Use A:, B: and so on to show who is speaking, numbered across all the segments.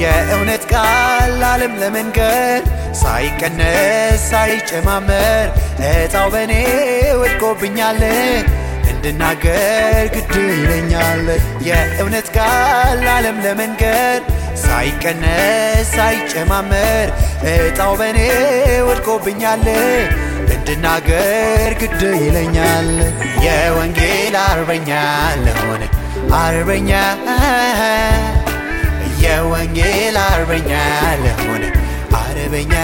A: የእውነት ቃል ዓለም ለመንገር ሳይቀነስ ሳይጨማመር እጣው በእኔ ወድቆብኛል እንድናገር ግድ ይለኛል የእውነት ቃል ዓለም ለመንገር ሳይቀነስ ሳይጨማመር እጣው በእኔ ወድቆብኛል እንድናገር ግድ ይለኛል የወንጌል አርበኛ ለሆነ አርበኛ የወንጌል አርበኛ ለሆነ አርበኛ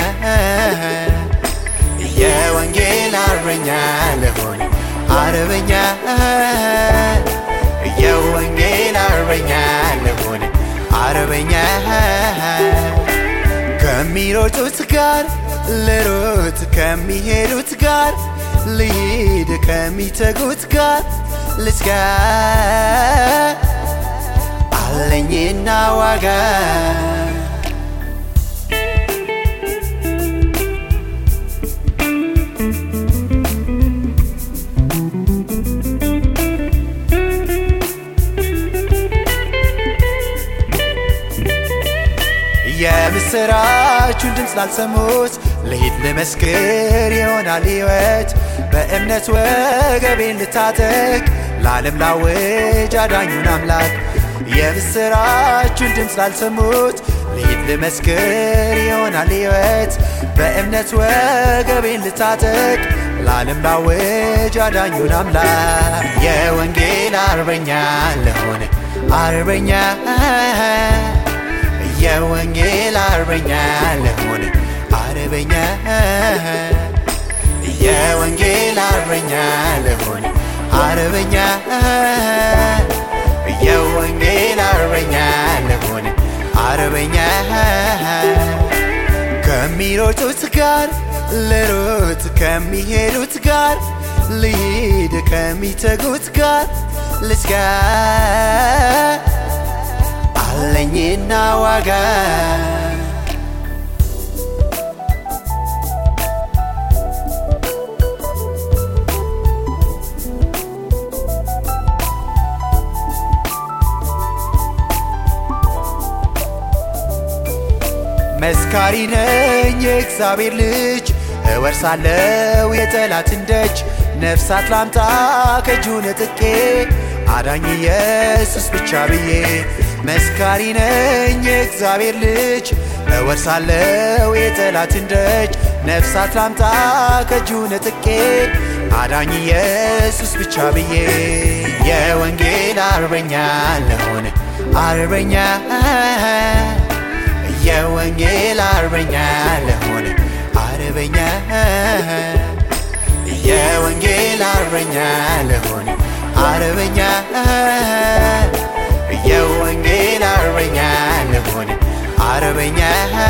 A: የወንጌል አርበኛ ለሆነ አርበኛ የወንጌል አርበኛ ለሆነ አርበኛ ከሚሮጡት ጋር ልሮጥ ከሚሄዱት ጋር ልሂድ ከሚተጉት ጋር ልትጋ አለኝና ዋጋ የምስራቹን ድምፅ ላልሰሙት ልሂድ ልመስክር ይሆናል ሕይወት በእምነት ወገቤን ልታጠቅ ለዓለም ላውጅ አዳኙን አምላክ የምስራቹን ድምፅ ላልሰሙት ልሂድ ልመስክር ይሆናል ሕይወት በእምነት ወገቤን ልታጠቅ ለዓለም ላውጅ አዳኙን አምላክ የወንጌል አርበኛ ለሆነ አርበኛ የወንጌል አርበኛ ለሆነ አርበኛ የወንጌል አርበኛ ለሆነ አርበኛ የወንጌል አርበኛ ለሆነ አርበኛ ከሚሮጡት ጋር ልሮጥ ከሚሄዱት ጋር ልሂድ ከሚተጉት ጋር ልትጋ አለኝና ዋጋ መስካሪ ነኝ የእግዚአብሔር ልጅ እወርሳለው የጠላትን ደጅ ነፍሳት ላምጣ ከእጁ ነጥቄ አዳኝ ኢየሱስ ብቻ ብዬ መስካሪ ነኝ የእግዚአብሔር ልጅ እወርሳለው የጠላትን ደጅ ነፍሳት ላምጣ ከእጁ ነጥቄ አዳኝ ኢየሱስ ብቻ ብዬ የወንጌል አርበኛ ለሆነ አርበኛ የወንጌል አርበኛ ለሆነ አርበኛ የወንጌል አርበኛ ለሆነ አርበኛ የወንጌል አርበኛ ለሆነ አርበኛ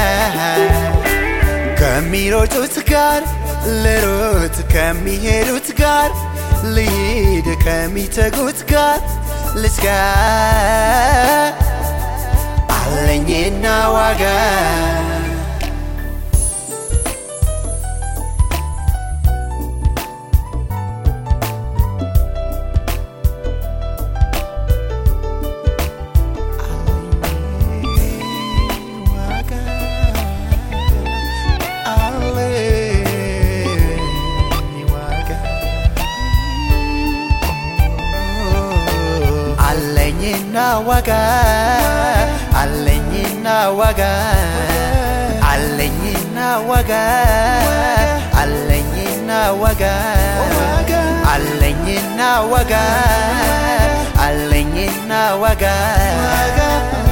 A: ከሚሮጡት ጋር ልሮጥ ከሚሄዱት ጋር ልሂድ ከሚተጉት ጋር ልትጋ አለኝና ዋጋ አለኝና ዋጋ አለኝና ዋጋ አለኝና ዋጋ አለኝና ዋጋ አለኝና ዋጋ አለኝና ዋጋ